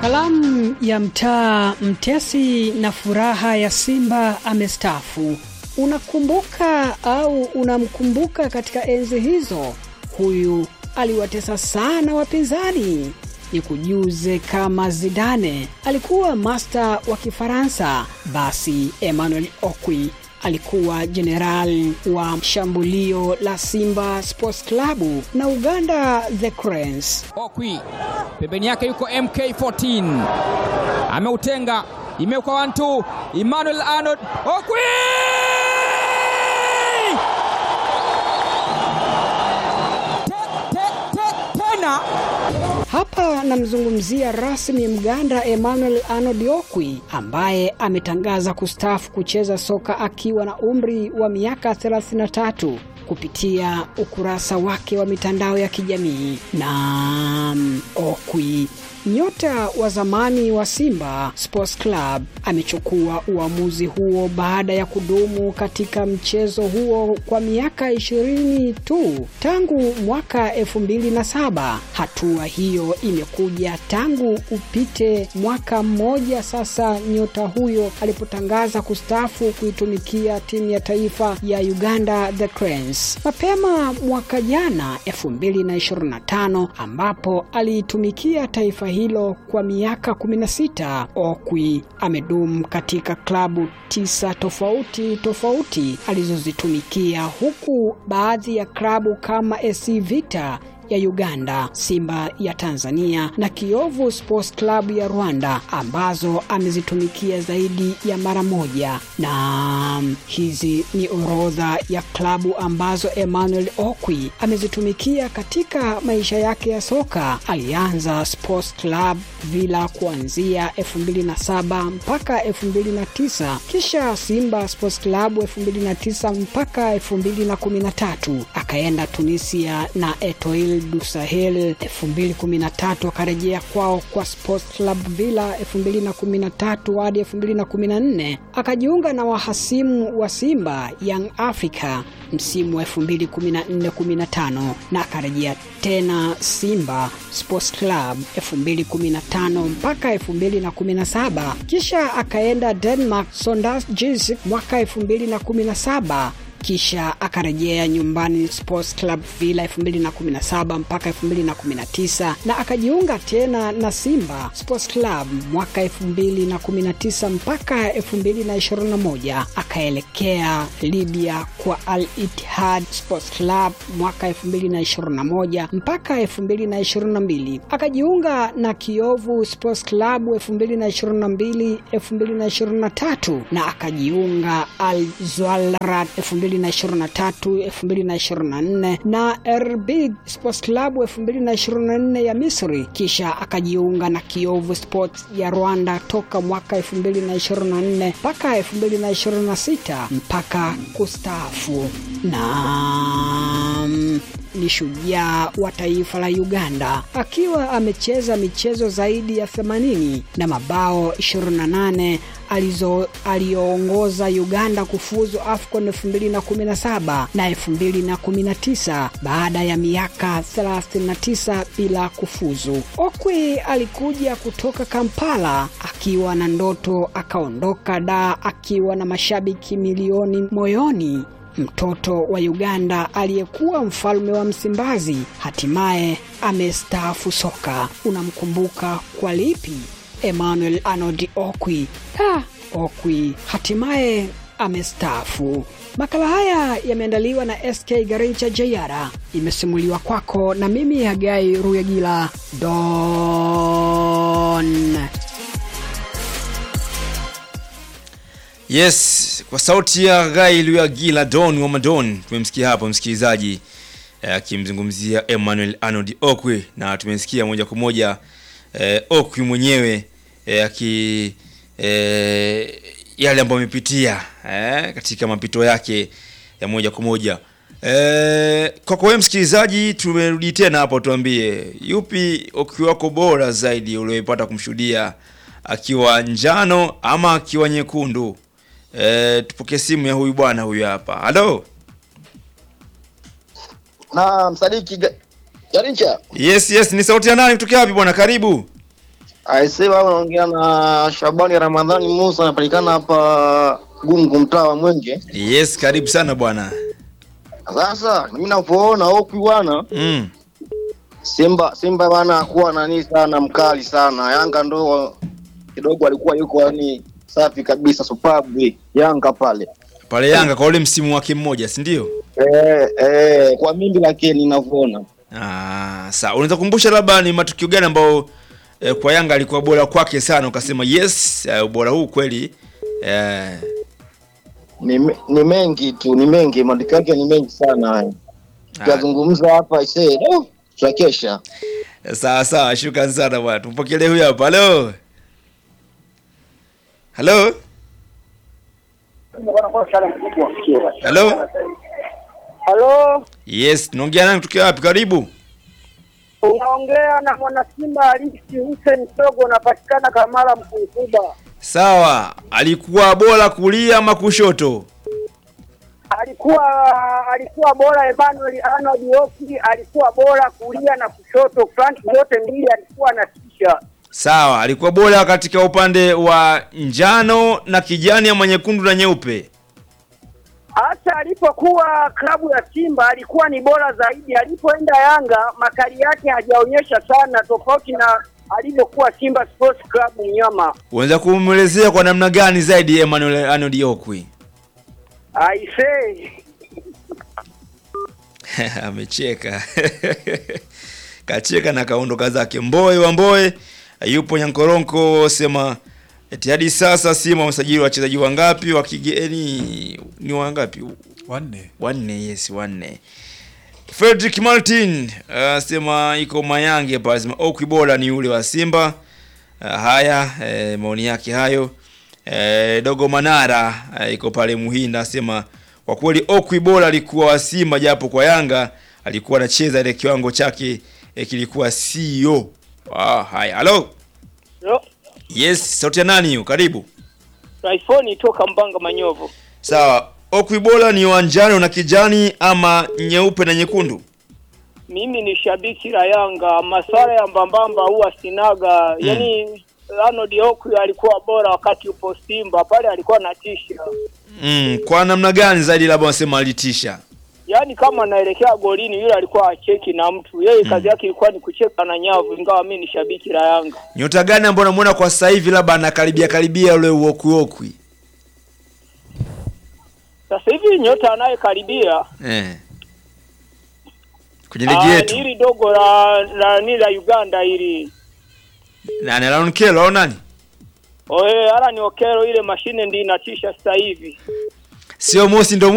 Kalamu ya mtaa mtesi na furaha ya Simba amestaafu. Unakumbuka au unamkumbuka katika enzi hizo? Huyu aliwatesa sana wapinzani. Ni kujuze kama Zidane alikuwa masta wa Kifaransa, basi Emmanuel Okwi alikuwa jenerali wa shambulio la Simba Sports Club na Uganda The Cranes. Okwi pembeni yake yuko MK14 ameutenga, imeuka wantu Emmanuel Arnold Okwi te, te, te, tena Hapa namzungumzia rasmi Mganda Emmanuel Arnold Okwi ambaye ametangaza kustaafu kucheza soka akiwa na umri wa miaka 33 kupitia ukurasa wake wa mitandao ya kijamii. Naam, Okwi nyota wa zamani wa Simba Sports Club amechukua uamuzi huo baada ya kudumu katika mchezo huo kwa miaka ishirini tu tangu mwaka elfu mbili na saba. Hatua hiyo imekuja tangu upite mwaka mmoja sasa nyota huyo alipotangaza kustaafu kuitumikia timu ya taifa ya Uganda The Cranes mapema mwaka jana 2025 ambapo aliitumikia taifa hilo kwa miaka 16. Okwi amedumu katika klabu tisa tofauti tofauti alizozitumikia huku baadhi ya klabu kama SC Vita ya Uganda, Simba ya Tanzania na Kiovu Sports Club ya Rwanda ambazo amezitumikia zaidi ya mara moja. Na hizi ni orodha ya klabu ambazo Emmanuel Okwi amezitumikia katika maisha yake ya soka. Alianza Sports Club Villa kuanzia 2007 mpaka 2009, kisha Simba Sports Club 2009 mpaka 2013, akaenda Tunisia na Etoile du Sahel 2013, akarejea kwao kwa Sports Club Villa 2013 hadi 2014, akajiunga na wahasimu wa Simba Young Africa msimu wa 2014-15 na akarejea tena Simba Sports Club 2015 mpaka 2017, kisha akaenda Denmark Sondage Jysk mwaka 2017 kisha akarejea nyumbani Sports Club Villa 2017 mpaka 2019 na akajiunga tena na Simba Sports Club mwaka 2019 mpaka 2021. Akaelekea Libya kwa Al Ittihad Sports Club mwaka 2021 mpaka 2022. Akajiunga na Kiovu Sports Club 2022 2023 na akajiunga Al Zawraat 2023 2024 na Erbig Sports Club 2024 ya Misri, kisha akajiunga na Kiovu Sports ya Rwanda toka mwaka 2024 mpaka 2026 mpaka kustaafu. Naam ni shujaa wa taifa la Uganda akiwa amecheza michezo zaidi ya 80 na mabao 28 alizo aliyoongoza Uganda kufuzu AFCON 2017 na 2019 baada ya miaka 39 bila kufuzu. Okwi alikuja kutoka Kampala akiwa na ndoto, akaondoka Dar akiwa na mashabiki milioni moyoni mtoto wa Uganda aliyekuwa mfalme wa Msimbazi hatimaye amestaafu soka. Unamkumbuka kwa lipi? Emmanuel Arnold Okwi. Ha, Okwi hatimaye amestaafu. Makala haya yameandaliwa na SK Garincha Jayara, imesimuliwa kwako na mimi Hagai Ruyagila Don. Yes, kwa sauti ya Gai Luyagila Don wa Madon tumemsikia hapo msikilizaji akimzungumzia eh, Emmanuel Arnold Okwi na tumesikia moja kwa moja eh, Okwi mwenyewe eh, aki eh, yale ambayo amepitia eh, katika mapito yake ya moja kwa moja eh, kwako wewe msikilizaji, tumerudi tena hapo, tuambie yupi Okwi wako bora zaidi ulioipata kumshuhudia akiwa njano ama akiwa nyekundu? E, tupokee simu ya huyu bwana huyu hapa. Halo. na msadiki Ga- Garincha Yes, yes, ni sauti ya nani kutoka wapi bwana? Karibu. Aisee, wao unaongea na Shabani Ramadhani Musa, anapatikana hapa Gungu, mtaa wa Mwenge. Yes, karibu sana bwana. Sasa mimi napoona Okwi bwana, Mm. Simba Simba bwana kuwa nani sana mkali sana. Yanga ndo kidogo alikuwa yuko yani safi kabisa, superb Yanga pale. Pale Yanga kwa ule msimu wake mmoja, si ndio? Eh, eh, kwa mimi lakini ninavyoona Ah, sawa. Unaweza kukumbusha labda ni matukio gani ambayo eh, kwa Yanga alikuwa bora kwake sana ukasema yes, eh, ubora huu kweli eh, ni, me- ni mengi tu, ni mengi, matukio yake ni mengi sana haya. Tukazungumza hapa aisee, oh, tutakesha. sawa sawa, shukrani sana bwana. Tumpokelee huyu hapa. Halo. Halo. Halo. Halo, Yes, tunaongea nani tukiwa wapi? Karibu. unaongea na mwana Simba halisi Hussein Sogo, unapatikana Kamara Mkunkuba. Sawa, alikuwa bora kulia ama kushoto? Alikuwa alikuwa bora Emmanuel Arnold Oki, alikuwa bora kulia na kushoto, front zote mbili alikuwa anatisha. Sawa, alikuwa bora katika upande wa njano na kijani ama nyekundu na nyeupe. Hata alipokuwa klabu ya Simba alikuwa ni bora zaidi. Alipoenda Yanga makali yake hajaonyesha sana, tofauti na alivyokuwa Simba Sports Club Mnyama. Unaweza kumwelezea kwa namna gani zaidi Emmanuel Arnold Okwi? Aisee, Amecheka. Kacheka na kaondoka zake. Mboe wa Mboe yupo Nyankoronko sema eti hadi sasa Simba wamesajili wachezaji wangapi wa kigeni? Ni wangapi? wanne Wanne, yes, wanne. Frederick Martin asema iko Mayange pale, asema Okwi bora ni yule wa Simba. Uh, haya eh, maoni yake hayo. Eh, Dogo Manara eh, iko pale Muhinda asema kwa kweli Okwi bora alikuwa wa Simba, japo kwa Yanga alikuwa anacheza ile kiwango chake eh, kilikuwa sio. Ah, haya. Hello. Yes, sauti ya nani hiyo? Karibu. iPhone toka Mbanga Manyovu. Sawa. Okwi bora ni wa njano na kijani ama nyeupe na nyekundu? Mimi ni shabiki la Yanga, maswala ya mbambamba huwa sinaga. Yani Arnold Okwi alikuwa bora wakati upo Simba pale, alikuwa natisha. Mm, kwa namna gani zaidi labda wasema alitisha? Yani kama anaelekea golini, yule alikuwa acheki na mtu, yeye kazi yake ilikuwa ni kucheka na nyavu, ingawa mimi ni shabiki la Yanga. Nyota gani ambayo unamuona kwa sasa hivi labda anakaribia karibia ule uokwi okwi? Sasa hivi nyota anayekaribia Eh. Kwenye ligi ah, ni yetu. hili dogo la la ni la Uganda hili Na ni Aaron Kelo au nani? oe, ala ni Okero, ile mashine ndi inatisha sasa hivi. Sio Mosi ndo